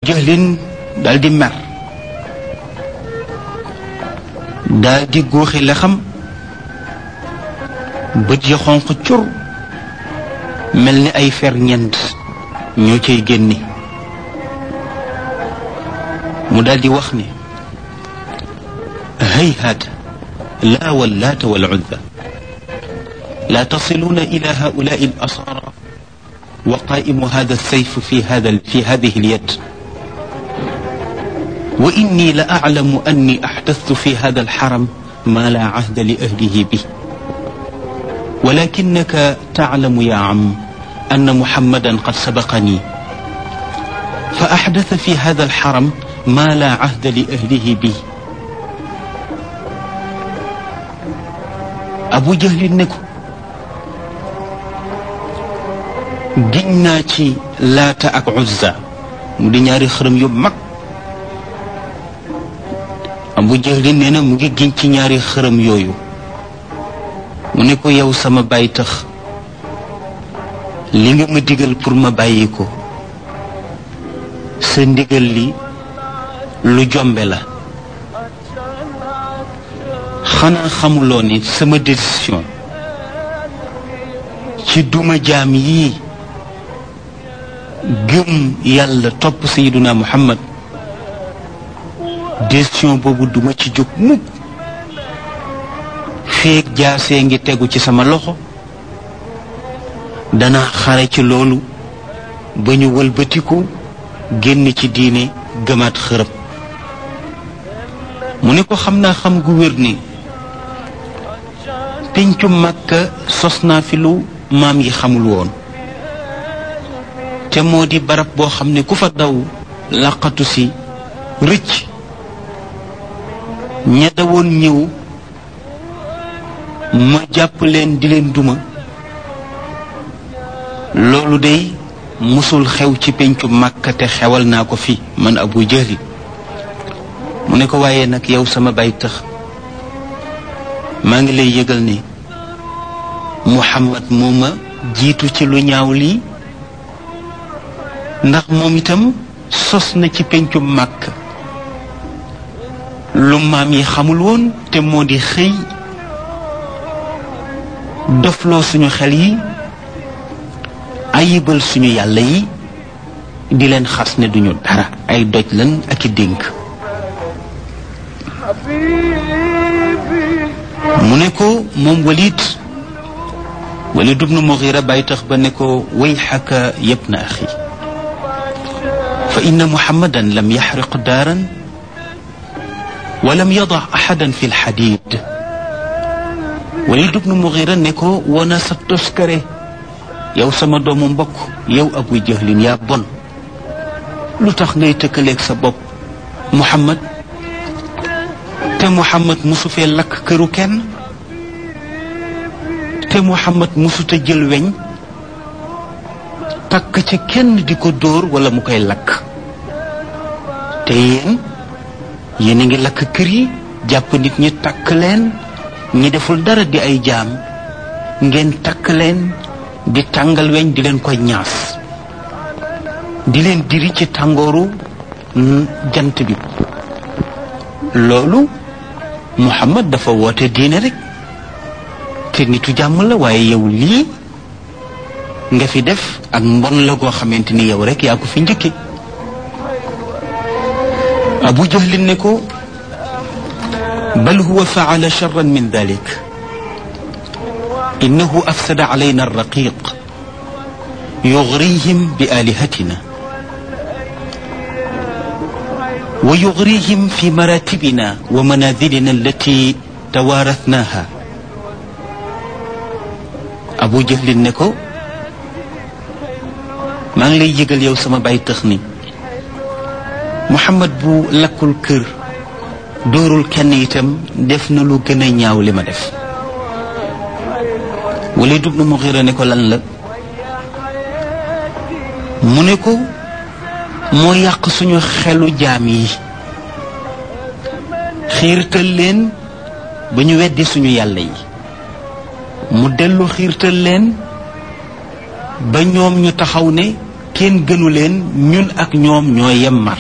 jahlin daal di mer daal di góoxi la xam bët ya xonq cur mel ni ay fer ñent ñoo cay génni mu daal di wax ne hayhaat laa wallaata wal uzza لا تصلون إلى هؤلاء الأسارى وقائم هذا السيف في هذا في هذه اليد وإني لأعلم أني أحدثت في هذا الحرم ما لا عهد لأهله به ولكنك تعلم يا عم أن محمدا قد سبقني فأحدث في هذا الحرم ما لا عهد لأهله به أبو جهل نكو giñ naa ci laata ak uzza mu di ñaari xërëm yu mag abu jahlin nee na mu ngi giñ ci ñaari xërëm yooyu mu ne ko yow sama bàyyi tax li nga ma digal pour ma bàyyi ko sa ndigal li lu jombe la xanaa xamuloo ni sama décision ci duma jaam yii gëm yàlla topp sayiduna muhammad décision boobu duma ci jóg mukk feeg jaasee ngi tegu ci sama loxo dana xare ci loolu ba ñu wëlbatiku génn ci diine gëmaat xërëb mu ne ko xam naa xam gu wér ni pencu màkka sos naa fi lu maam yi xamul woon te moo di barab boo xam ne ku fa daw laqatu si rëcc ña dawoon ñëw ma jàpp leen di leen duma loolu day musul xew ci pencu màkka te xewal naa ko fi man abu jahli mu ne ko waaye nag yow sama bay tax maa ngi lay yëgal ne muhammad moo ma jiitu ci lu ñaaw lii ndax moom itam sos na ci pencu màkk lu maam yi xamul woon te moo di xëy dofloo suñu xel yi ayibal suñu yàlla yi di leen xas ne duñu dara ay doj lan ak i dénk mu ne ko moom walid walid ibnu mughira bàyyi tax ba ne ko wayxaka yabna axi fa inna muhammadan lam yaxriq daaran wa lam yada axadan fi lxadid walid ibnu mughira ne ko wana sa toskare yow sama doomu mbokk yow abu jahlin yaa bon lu tax ngay tëkkaleeg sa bopp muhammad te muhammad musu fee lakk këru kenn te muhammad musuta jël weñ takk ca kenn di ko dóor wala mu koy lakk te yéen yéen a ngi lakk kër yi jàpp nit ñi takk leen ñi deful dara di ay jaam ngeen takk leen di tàngal weñ di leen koy ñaas di leen diri ci tàngooru jant bi loolu muhammad dafa woote diine rek te nitu jàmm la waaye yow lii nga fi def ak mbon la goo xamante ni yow rek yaa ko fi njëkke abu jahlin ne ko bal huwa faala charran min dalik innahu afsada alayna alraqiq yugrihim bi alihatina ويغريهم في مراتبنا ومنازلنا التي توارثناها أبو جهل نكو maa ngi lay yëgal yow sama bay tëx ni Muhammad bu lakkul kër dóorul kenn itam def na lu gën a ñaaw li ma def Walid ibn Mughira ne ko lan la mu ne ko moo yàq suñu xelu jaam yi xiirtal leen ba ñu weddi suñu yàlla yi mu dellu xiirtal leen ba ñoom ñu taxaw ne kenn gënu leen ñun ak ñoom ñoo yem mar